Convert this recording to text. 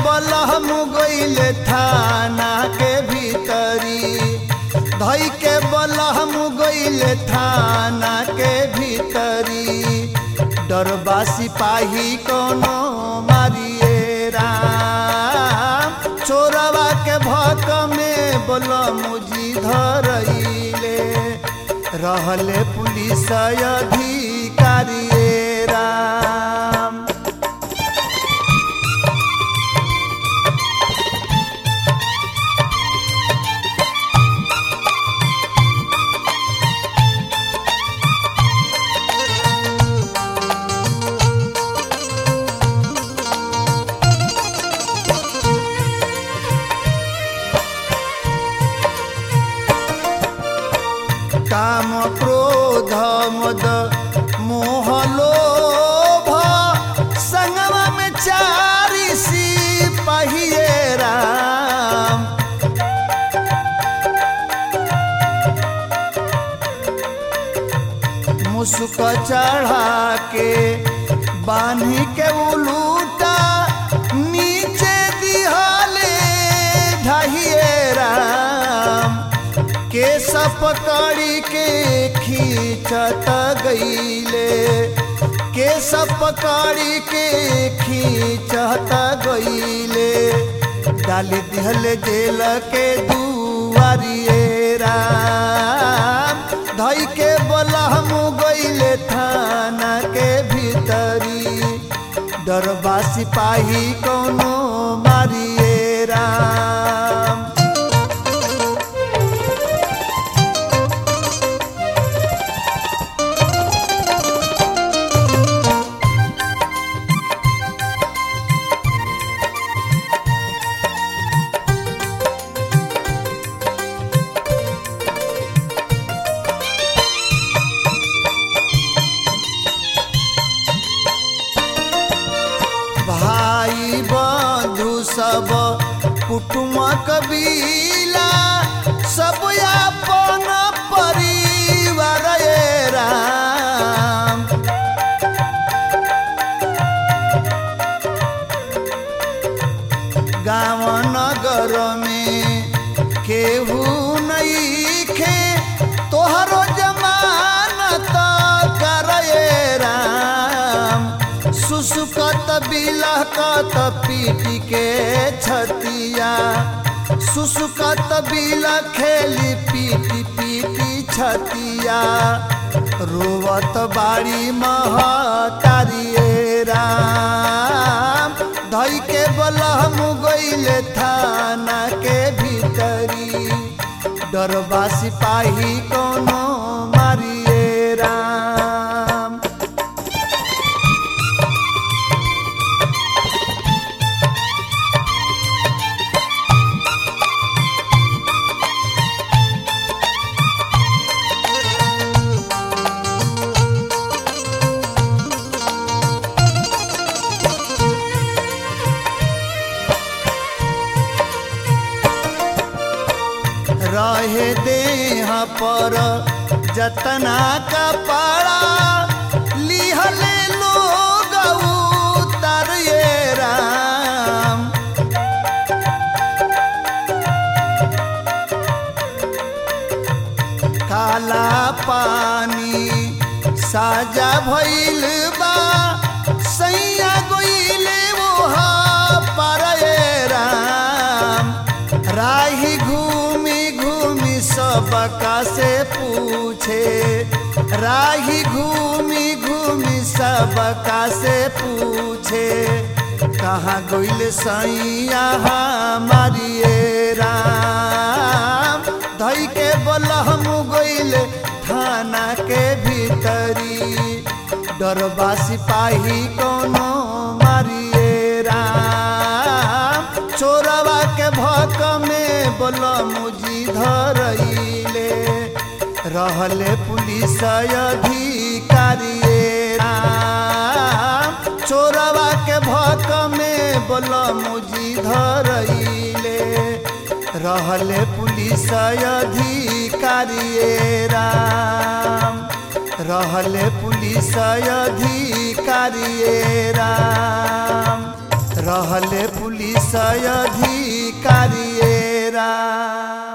बलहम गइले थाना के भीतरी धई के बलहम गइले थाना के भीतरी डरबा सिपाही कोनो मारिए राम चोरवा के भक में बलमुजी धरइले रहले पुलिस अधिकारी राम काम क्रोध मद मोह लोभ संगमा में चारी सिपाहिए राम मुस्क चढ़ा के बांधी के उलूटा नीचे दिहले ढहिए राम केस पकड़ी के खींचत गईले केस पकड़ी के खींचत गईले डाली दिहले जेल के दुआरिए राम धई के बलहम गईले थाना के भीतरी डरबा सिपाही कोनो मारिए राम भाई बंधु सब कुटुम कबीला सब अपन परिवार ये राम गाँव नगर में केहू नहीं खे तोहरो जमानत करे राम सुसुकत बिलहकत पीटी के छतिया सुसुकत बिल खेली पीटी पीटी छतिया रोवत बाड़ी महतारिए राम धई के बलहम गईले थाना के भीतरी डरबा सिपाही कोनो मारिए राम रहे देह पर जतना कपड़ा लिहले लोग उतारिए राम काला पानी साजा भइल बा सैया गइले ओहा पारे राम राही घूमी घूमी सबका से पूछे राही घूमी घूमी सबका से पूछे कहाँ गइल सैया हमारिए राम धई के बलहम गइल थाना के भीतरी डरबा सिपाही कोनो मारिए राम चोरवा के भक में बलमुजी धरइले रहले पुलिस अधिकारी राम चोरवा के भक में बलमुजी धरइले रहले पुलिस अधिकारी राम रहले पुलिस अधिकारी राम रहले पुलिस अधिकारिए राम